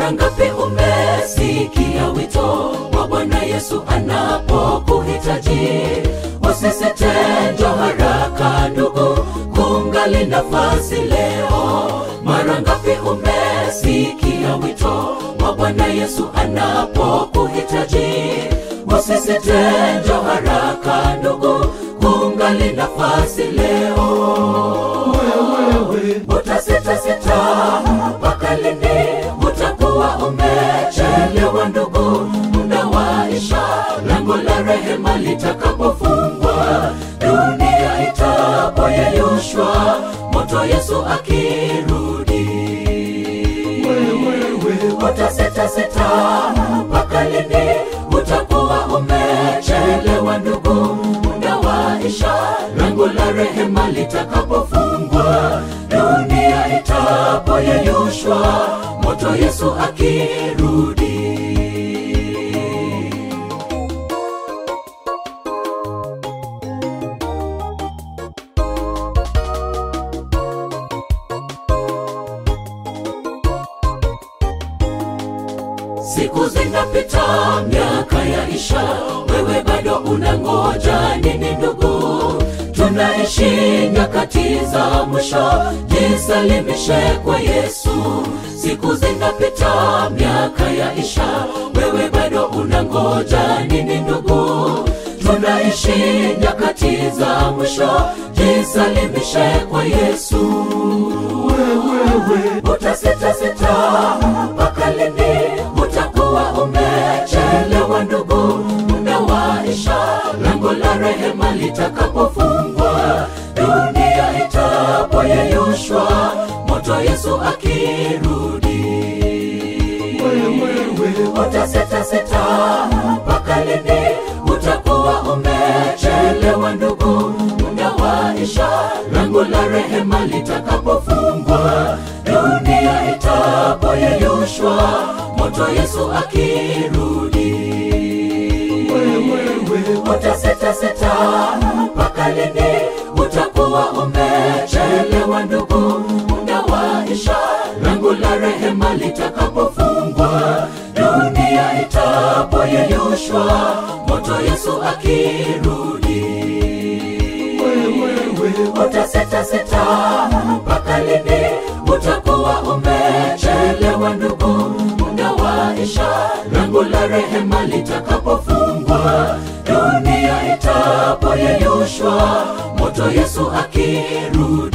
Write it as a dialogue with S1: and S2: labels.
S1: Mara ngapi umesikia wito wa Bwana Yesu anapokuhitaji? Usisite, njoo haraka ndugu, kungali nafasi leo. Mara ngapi umesikia wito wa Bwana Yesu anapokuhitaji? Usisite, njoo haraka ndugu, kungali nafasi leo. Utasita sita mpaka lini? Utakuwa umechelewa ndugu, muda waisha, lango la rehema litakapofungwa, dunia itapoyeyushwa, moto Yesu akirudi. Utasita sita mpaka lini? Utakuwa umechelewa ndugu, muda waisha, lango la rehema litakapofungwa, dunia itapoyeyushwa, moto Yesu akirudi. Siku zinapita, miaka yaisha, wewe bado unangoja nini ndugu? Tunaishi nyakati za mwisho, jisalimishe kwa Yesu. Siku zinapita, miaka yaisha, wewe bado unangoja nini ndugu? Tunaishi nyakati za mwisho, jisalimishe kwa Yesu. Utasita sita mpaka lini? Utakuwa umechelewa ndugu, muda waisha, lango la rehema litakapofungwa, dunia itapoyeyushwa, moto Yesu akirudi. Utasita sita mpaka lini? Utakuwa umechelewa ndugu, muda waisha, lango la rehema litakapofungwa, dunia itapoyeyushwa, moto Yesu akirudi. Utasita sita mpaka lini? Utakuwa umechelewa ndugu, muda waisha, lango la rehema litakapofungwa, dunia itapoyeyushwa, moto Yesu akirudi. Utasita sita mpaka lini? Utakuwa umechelewa ndugu, muda waisha, lango la rehema litakapofungwa, dunia itapoyeyushwa, moto Yesu akirudi.